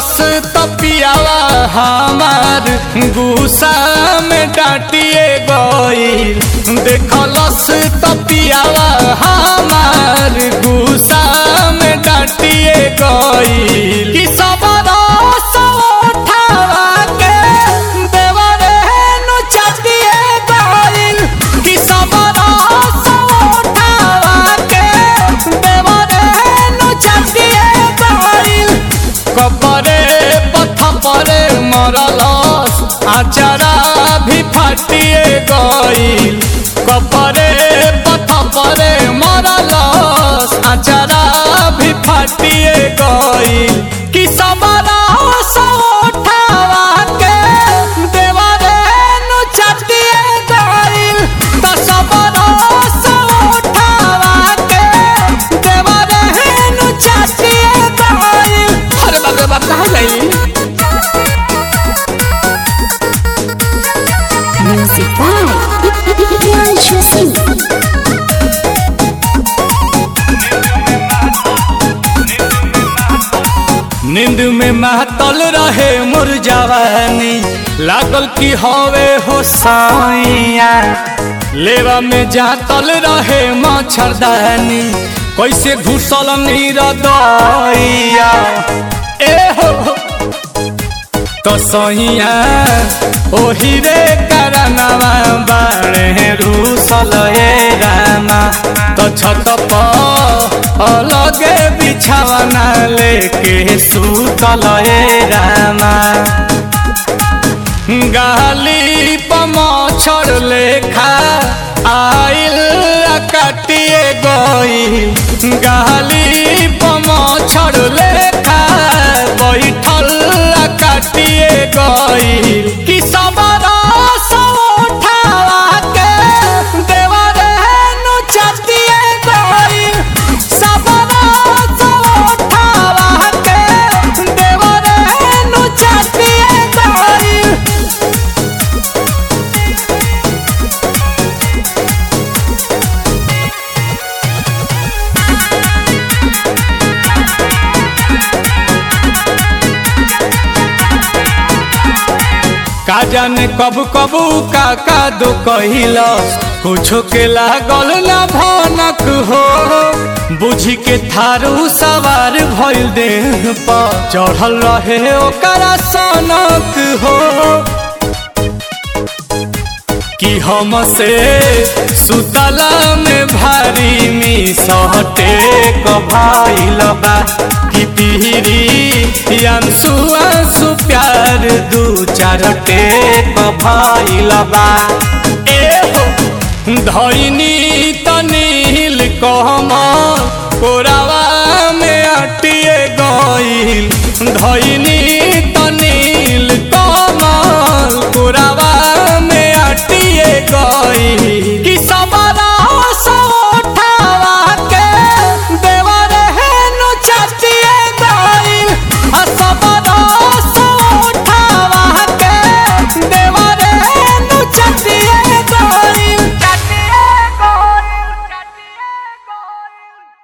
देखलस तपियावा हमार गुस्सा में डांटिए गईल देखलस तपियावा हमार गुस्सा में डांटिए गईल कि सबरा उठावा के देवरे नु चटिए गईल कि सबरा उठावा के देवरे नु चटिए गईल कपरे पथ परे मरलस आचारा भी फाटिए गईल कपरे पथ परे मरलस आचारा भी फाटिए गईल कि सबरा उठावा के देवरे नु चटिए गईल त सबरा उठावा के देवरे नु चटिए गईल अरे बाप रे बाप कहाँ गई Music by Priyanshu Singh. नींद में महतल रहे मोर जवानी लागल की हवे हो साइया लेवा में जातल रहे मच्छरदानी कैसे घुसल नीर दैया ए हो तो सहिया ओही रे करनवा बाणे रूसल ए रामा तो छत पर अलगे बिछावना लेके सुतल ए रामा गाली पमछर लेखा आइल आ काटिए गई गाली पमछर लेखा बैठल आ काटिए गई कि सबरा उठावा के देवरे नु चटिए गई सबरा उठावा के देवरे नु चटिए गई का जाने कब कबू का का दो कहिलस कुछो के लागल ना भनक हो बुझी के थारू सवार भइल देह पर चढ़ल रहे ओकरा सनक हो कि हमसे सुतला में भारी मी सहटे कभाइल बा कि पीरी अंसु अंसु प्यार दू चार टेक भाइल बा ए हो धैनी तनील कहम कोरावा में अटिए गईल धैनी